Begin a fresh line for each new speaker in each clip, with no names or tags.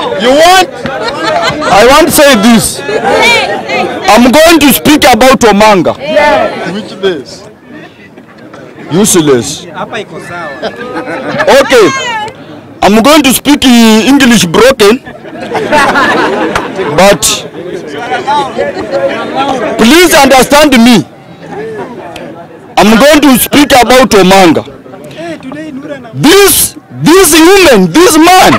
You want? I want to say this. I'm going to speak about Omanga.
Which days?
Useless.
Hapa iko sawa.
Okay. I'm going to speak in English broken. But please understand me. I'm going to speak about Omanga. This this woman, this man.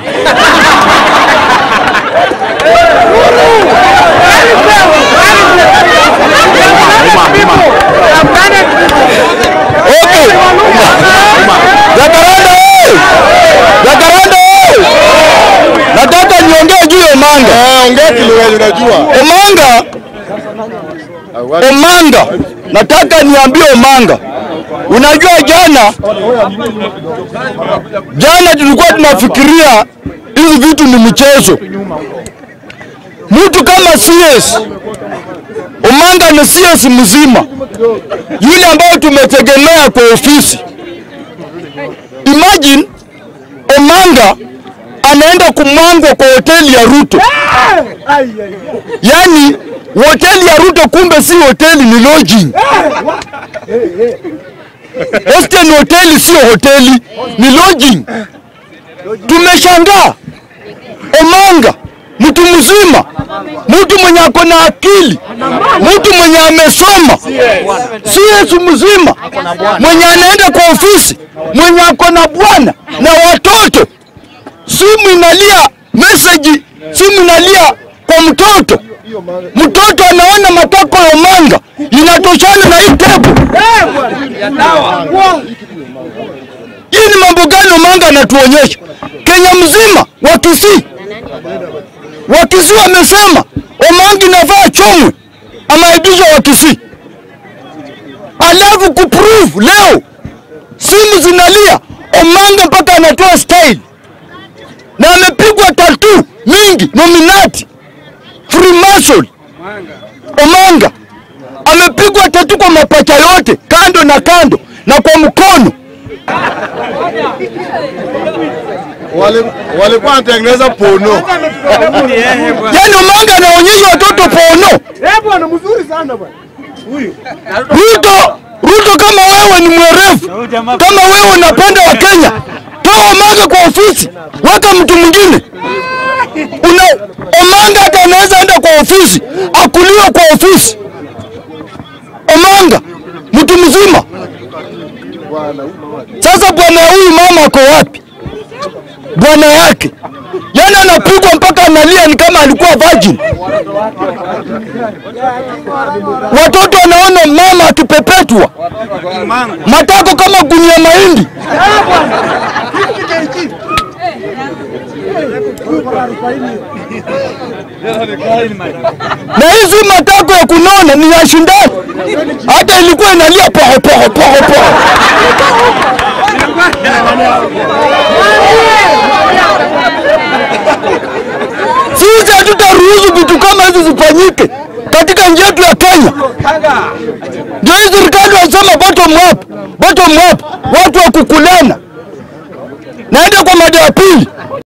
Okay. Jacaranda oye! Jacaranda oye! Nataka niongee juu ya Omanga.
Eh, ongea kile wewe unajua.
Omanga, Omanga, nataka niambie Omanga. Unajua jana jana tulikuwa tunafikiria hizi vitu ni mchezo. Mtu kama CS Omanga ni CS mzima, yule ambayo tumetegemea kwa ofisi. Imagine Omanga anaenda kumwangwa kwa hoteli ya Ruto. Yaani hoteli ya Ruto kumbe si hoteli, ni lodging. Hostel ni hoteli, sio hoteli, ni lodging. Tumeshangaa Omanga, mtu mzima, mtu mwenye ako na akili, mtu mwenye amesoma, si Yesu mzima, mwenye anaenda kwa ofisi, mwenye ako na bwana na watoto, simu inalia message, simu inalia kwa mtoto, mtoto anaona matako ya Omanga inatoshana na hii tepu. Hii ni mambo gani Omanga anatuonyesha? Kenya mzima wa Kisii, wa Kisii wamesema Omanga inafaa chomwe, ameaibishwa wa Kisii, alafu kuprove leo simu zinalia Omanga mpaka anatoa style na amepigwa tatu mingi nominati Freemason. Omanga amepigwa tatu kwa mapacha yote kando na kando na kwa mkono.
Wale walikuwa wanatengeneza pono.
Yaani Omanga anaonyesha watoto pono.
Eh bwana, mzuri sana bwana.
Ruto, Ruto kama wewe ni mwerevu, kama wewe unapenda wa Kenya, toa Omanga kwa ofisi, weka mtu mwingine. Una Omanga hata anaweza enda kwa ofisi, akuliwe kwa ofisi. Omanga mtu mzima. Sasa bwana huyu mama ako wapi? Bwana yake yaani anapigwa mpaka analia, ni kama alikuwa virgin. Watoto wanaona mama akipepetwa matako kama gunia mahindi. Na hizi matako ya kunona ni ya shindani, hata ilikuwa inalia poho poho poho poho. Sisi hatutaruhusu vitu kama hizi zifanyike katika nchi yetu ya Kenya. Ndio hii serikali wanasema bottom up, bottom up, watu wa kukulana. Naenda kwa mada ya pili,